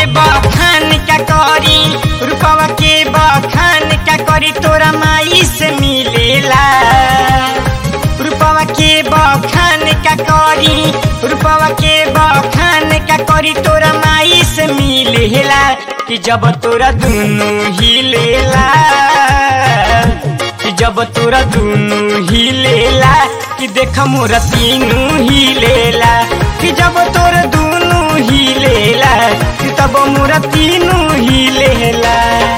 बखान का करी रूपवा के बखान का करी तोरा माई से मिलेला रूपवा के बखान का करी रूपवा के बखान का करी तोरा माई से मिलेला कि जब तोरा दुनु हिलेला कि जब तोरा दुनु हिलेला कि देख मोरा तीनू हिलेला कि जब तोरा दुनु हिलेला कि तब मोरा तीनू हिलेला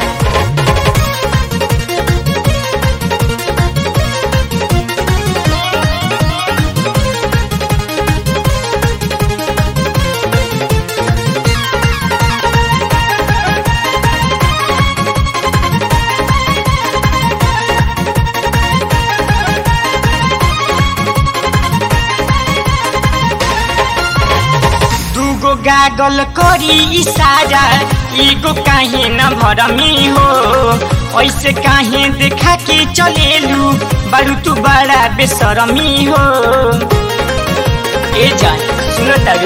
दूगो गागल करी इशारा एगो काहे न भरमी हो ऐसे काहे देखा के चलेलू बारू तू बड़ा बेसरमी हो ए जान सुनो तारू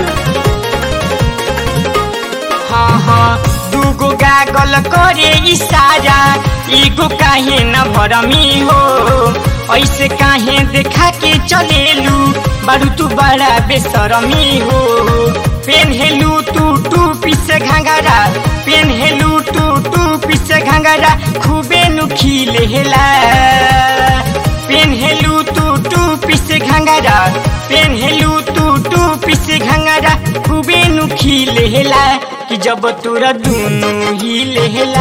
हाँ हाँ दूगो गागल करे इशारा एगो काहे न भरमी हो ऐसे काहे देखा के चलेलू बारू तू बड़ा बेसरमी हो पेन्हेलू तू टू पीसे घाघरा पेन्हेलू टू टू पीसे घाघरा खूबे नुखिले हेला पेन्हेलू तू टू पीसे घाघरा पेन्हेलू तू टू पीसे घाघरा खूबे नुखिले हेला कि जब तोरा दुनु ही लेला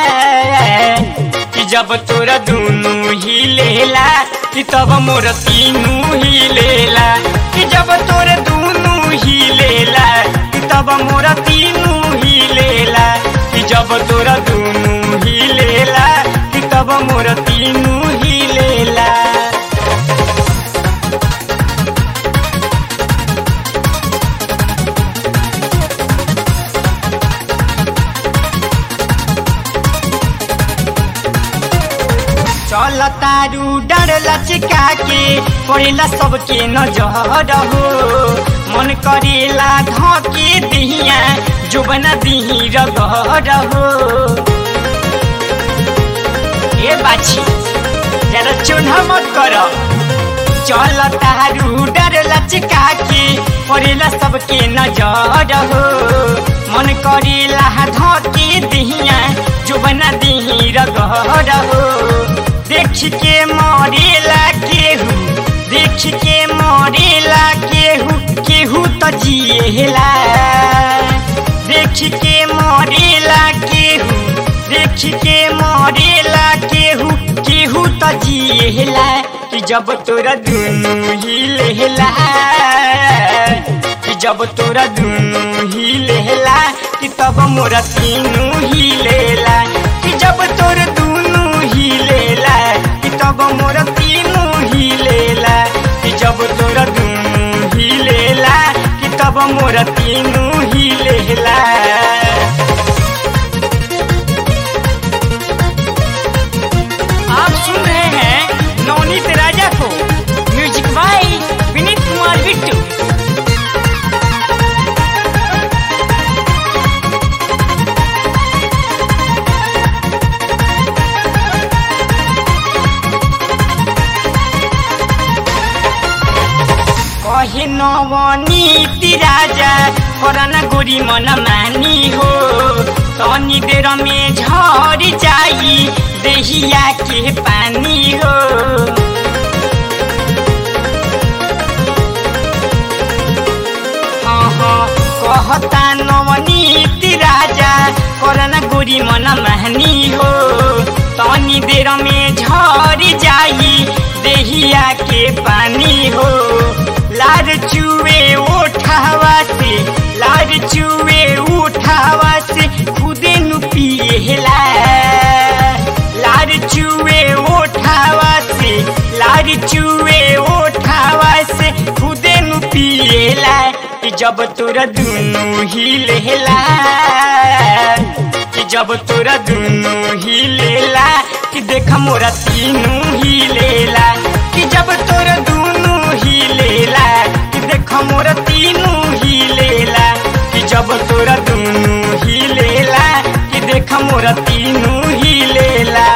कि जब तोरा दुनु ही लेला कि तब मोर तीनू ही लेला कि जब तोरा दुनु ही लेला कि तब मोर तीनू ही लेला कि जब तोरा दुनु ही लेला कि तब मोर तीनू ही लेला चल तारू डर लचका के पड़ेला सबके नजर हो मन करेला धके दिहिया जोबना दिही रगड़ हो ए बाछी जरा चुन्हा मत कर चल तारू डर लचका के पड़ेला सबके नजर हो मन करेला धके दिहिया जोबना दिही रगड़ हो देख के मरेला केहू देख के मरेला केहू केहू त जिएला देख के मरेला केहू देख के मरेला केहू केहू त जिएला कि जब तोरा दुनु ही लेला कि जब तोरा दुनु ही लेला कि तब मोरा तीनू ही लेला कि जब तोरा दुनु ही लेला कि तब मोरा तीनू ही लेला कि जब तोरा दुनु ही लेला कि तब मोरा तीनू ही लेला आप सुन रहे हैं नवनीत राजा को म्यूजिक बाई विनीत कुमार बिट्टू कहे नवनीति राजा करना गोरी मन मानी हो तनी देर में झर जाई देहिया के पानी हो हाँ हाँ कहता नवनीति राजा करना गोरी मन मानी हो तनी देर में झर जाई देहिया के पानी हो लार चुए उठावा से लार चुए उठावा से खुदे नु पिएला लार चुए उठावा से लार चुए उठावा से खुदे नु पिएला कि जब तोरा दुनु ही लेला कि जब तोरा दुनु ही लेला कि देख मोरा तीनू ही लेला कि जब तोरा दुनु ही लेला कि देख मोरा तीनू ही लेला कि जब तोरा दुनु ही मोर तीनू ही लेला